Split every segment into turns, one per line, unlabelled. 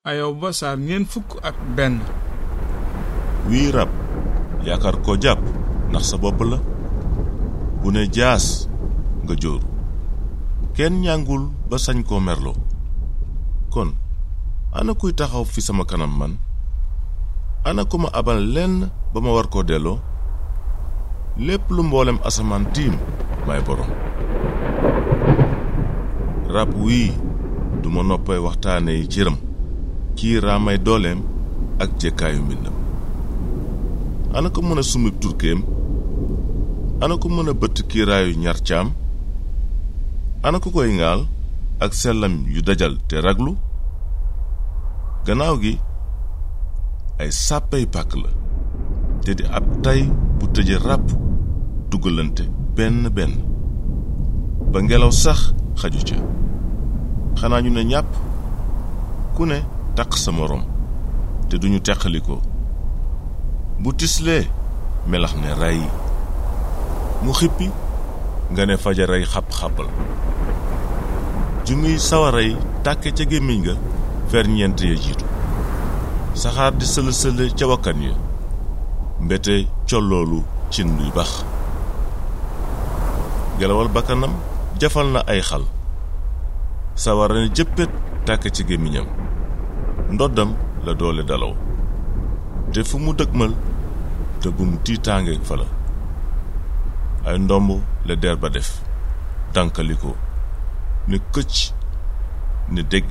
ayoba saar ñeent fukk ak benn
wii rab yaakaar koo jàpp ndax sa bopp la bu ne jaas nga jóoru kenn ñàngul ba sañ koo merloo kon ana kuy taxaw fi sama kanam man ana ku ma abal lenn ba ma war koo delloo lépp lu mboolem asamaan tiim may borom rab wii duma noppay waxtaane yi cëram kii raamay dooleem ak jekkaayu mbindam ana ko mën a sumib turkeem ana ko mën a bëtt kiiraayu ñar caam ana ku koy ŋaal ak sellam yu dajal te raglu gannaaw gi ay sàppay pàkk la te di ab tay bu tëje ràpp dugalante benn benn ba ngelaw sax xaju ca xanaa ñu ne ñàpp ku ne taq sa moroom te duñu teqalikoo bu tislee melax ne ray mu xippi nga ne fajaray xàpp-xàppal ju muy sawaray tàkke ca gémmiñ ga ferñeent ya jiitu saxaar di sëla-sële ca wakkan ya mbete colloolu cin luy bax gelawal bakkanam jafal na ay xal sawara ne jëppét tàkke ci gémmiñam ndoddam la doole dalaw te fu mu dëgmal te bu mu tiitaange fa la ay ndomb la der ba def dànkaliko ne këcc ne dégg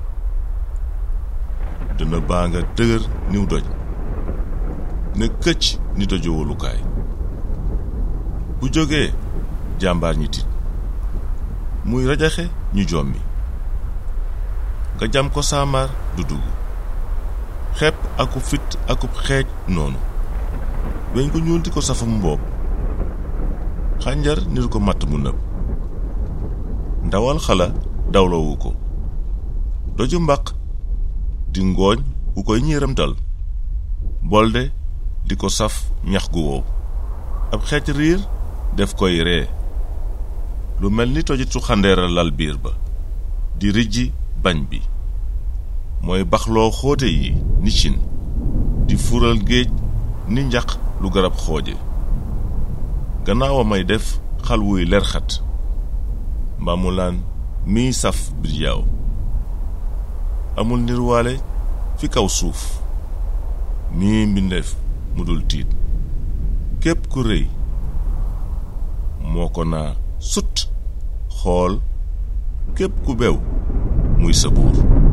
dina baa nga dëgër niw doj ne këcc ni dojo wolukaay bu jógee jàmbaar ñi tiit muy rajaxe ñu jommi nga jam ko saamaar du dugg xepp aku fit akub xeej noonu weñ ko ñuulti ko safam mboob xànjar niru ko matt mu nëb ndawal xala dawloowu ko doju mbaq di ngooñ ku koy ñiiramtal bolde di ko saf ñax gu wow ab xeej riir def koy ree lu mel ni tojitu xandeera lal biir ba di rijji bañ bi mooy baxloo xóote yi ni cin di fural géej ni njaq lu garab xooje gannaaw a may def xal wuy lerxat mbaa mu laan miy saf birjaaw amul nirwaale fi kaw suuf nii mbindeef mu dul tiit képp ku rëy moo ko naa sut xool képp ku bew muy sa buur